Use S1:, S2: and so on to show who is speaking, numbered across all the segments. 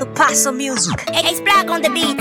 S1: to pass some music.
S2: Ace Black on the beat.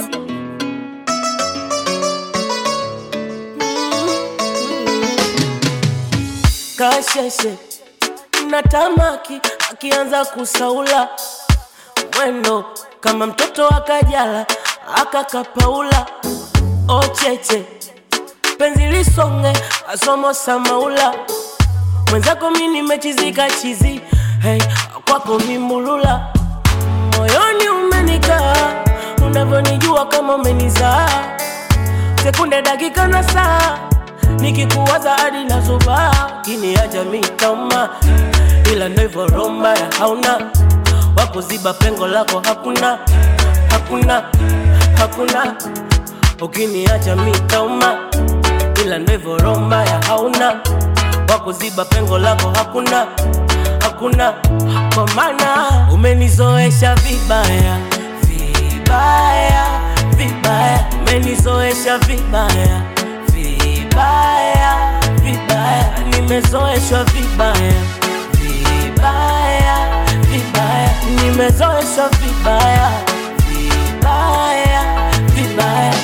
S3: kasheshe na tamaki akianza kusaula mwendo kama mtoto akajala akakapaula ocheche penzi lisonge asomo samaula mwenzako mi nimechizika chizi hey, kwako mimulula moyoni umenikaa unavyonijua kama umenizaa sekunde dakika na saa nikikuwaza hadi nazubaa kiniacha mitoma ila ndo hivyo Roma ya hauna wakuziba pengo lako hakuna hakuna hakuna ukiniacha mitoma ila ndo hivyo Roma ya hauna wakuziba pengo lako hakuna hakuna kwa maana umenizoesha vibaya vibaya vibaya umenizoesha vibaya vibaya vibaya nimezoeshwa vibaya vibaya vibaya nimezoeshwa vibaya vibaya vibaya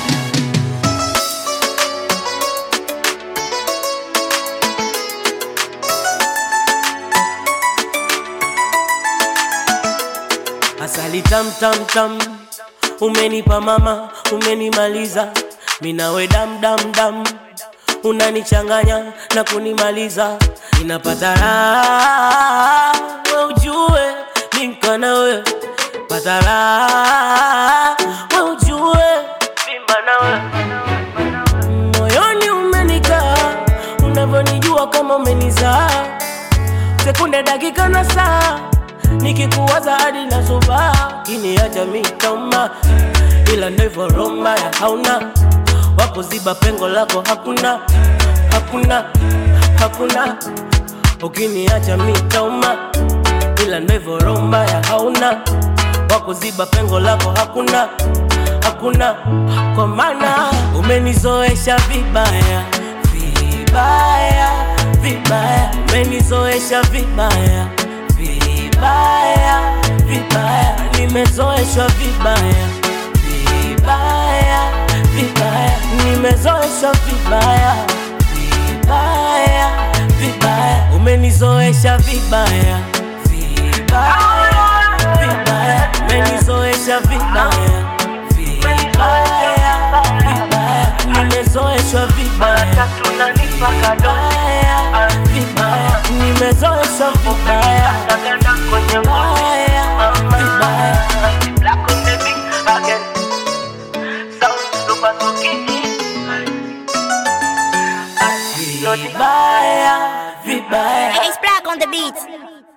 S3: asali tam tam tam umenipa mama umenimaliza minawe dam dam dam unanichanganya na kunimaliza inapata raha we ujue minkana we pata raha we ujue mimba nawe moyoni umenikaa unavyonijua kama umenizaa sekunde dakika na saa nikikuwaza hadi nazubaa kiniacha mitoma ila ndivyo Roma ya hauna wakuziba pengo lako hakuna hakuna hakuna ukiniacha mitoma ila ndivyo Roma ya hauna wakuziba pengo lako hakuna hakuna kwa maana umenizoesha vibaya vibaya vibaya umenizoesha vibaya vibaya vibaya nimezoeshwa vibaya vibaya vibaya nimezoeshwa vibaya vibaya vibaya umenizoesha vibaya vibaya vibaya umenizoesha vibaya vibaya vibaya nimezoeshwa vibaya vibaya vibaya nimezoeshwa vibaya vibaya vibaya vibaya vibaya
S2: Ace Black on the beat.